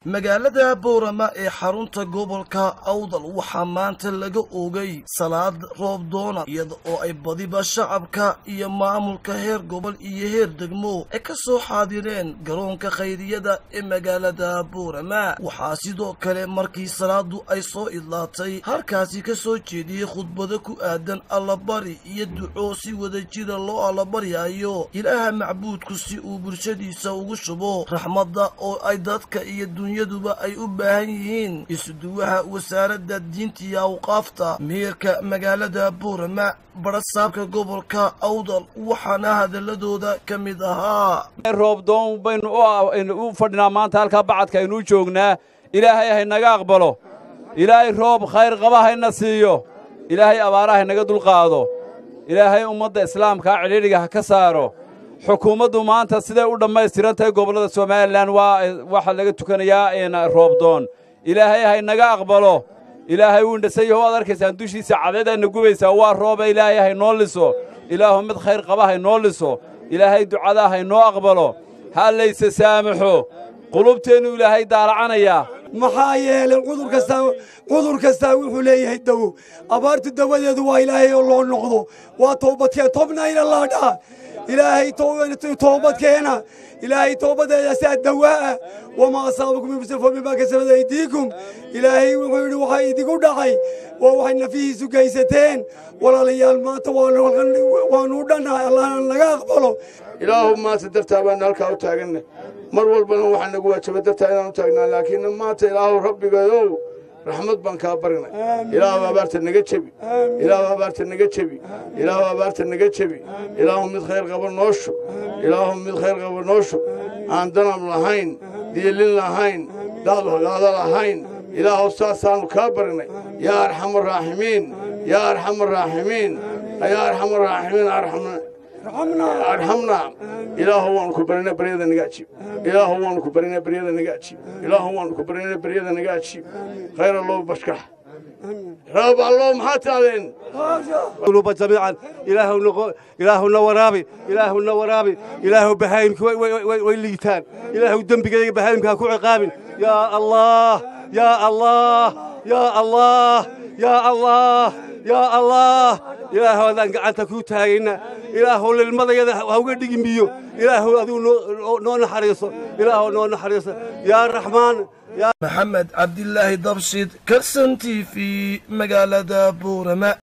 magaalada boorama ee xarunta gobolka awdal waxaa maanta laga oogay salaad roob doona iyada oo ay badiba shacabka iyo maamulka heer gobol iyo heer degmo ay ka soo xaadireen garoonka khayriyada ee magaalada boorama waxaa sidoo kale markii salaadu ay soo idlaatay halkaasi ka soo jeediyey khudbado ku aadan allabari iyo duco si wadajira loo allabaryayo ilaaha macbuudku si uu bulshadiisa ugu shubo raxmadda oo ay dadka iyo dunyaduba ay u baahan yihiin isuduwaha wasaaradda diinta iyo awqaafta meerka magaalada boorama barasaabka gobolka awdal waxaana hadaladooda ka mid ahaa roobdoon baynu u fadhinaa maanta halkaa bacadka aynu u joognaa ilaahay haynaga aqbalo ilaahay roob khayr qaba hayna siiyo ilaahay abaara haynaga dulqaado ilaahay ummadda islaamkaa cidhiidhiga ha ka saaro xukuumaddu maanta siday u dhammaystiran tahay gobollada somalilan waa waxaa laga tukanayaa roobdoon ilaahay haynaga aqbalo ilaahay wuu indhasan yaho waad arkaysaan dushiisa cadeedayna gubaysaa waa rooba ilaahay haynoo liso ilaahu mid khayr qaba haynoo liso ilaahay ducadaa haynoo aqbalo ha layse saamaxo qulubteennu ilaahay daalacanayaa maxaa yeelay cudur kastaa cudur kastaa wuxuu leeyahay dawo abaartu dawadeedu waa ilaahay oo loo noqdo waa toobadkeen tobnayna laadhaa ilaahay toobadkeena ilaahay toobadeedaasaa dawaa'a wamaa asaabakum min musafo bimaa kasabad aydiikum ilaahay wuxuu yidhi waxaa idigu dhacay waa waxay nafihiisu gaysateen walaalayaal maanta waanu u dhannahay allahna naga aqbalo ilaahu maanta dartaa baanu halkaa u taaganna mar walbana waxaa nagu waajaba dartaa inaan u taagnaa laakiin maanta ilaahu rabbigayow raxmad baan kaa barinay ilaahu abaarta naga jebi ilaahu abaarta naga jebi ilaahu abaarta naga jebi ilaahu mid khayr qaba noo shub ilaahu mid khayr qaba noo shub aan danab lahayn diilin lahayn daadhagaado lahayn ilaahu saasaannu kaa barinay yaa arxam araaximiin yaa arxam araaximiin yaa arxam araaximiin arxamna arxamnaa ilaahu waanu ku barinay baryada naga ajiib ilaahu waanu ku barinay baryada naga ajiib ilaahu waanu ku barinay baryada naga ajiib khayr allow bashkax roob allow maxaa taadeen قلوب جميعا إلهنا إلهنا ورابي إلهنا ورابي إله بهايمك ويليتان إله دنبك بهايمك كو عقاب يا الله يا الله يا الله يا الله يا الله إله هذا قعدت كو تاغينا إله للمضي هوغا دغمبيو إله أدو نو نحريصو إله نو نحريصو يا الرحمن يا maxamed cabdilaahi dabshid karsan t v magaalada buurama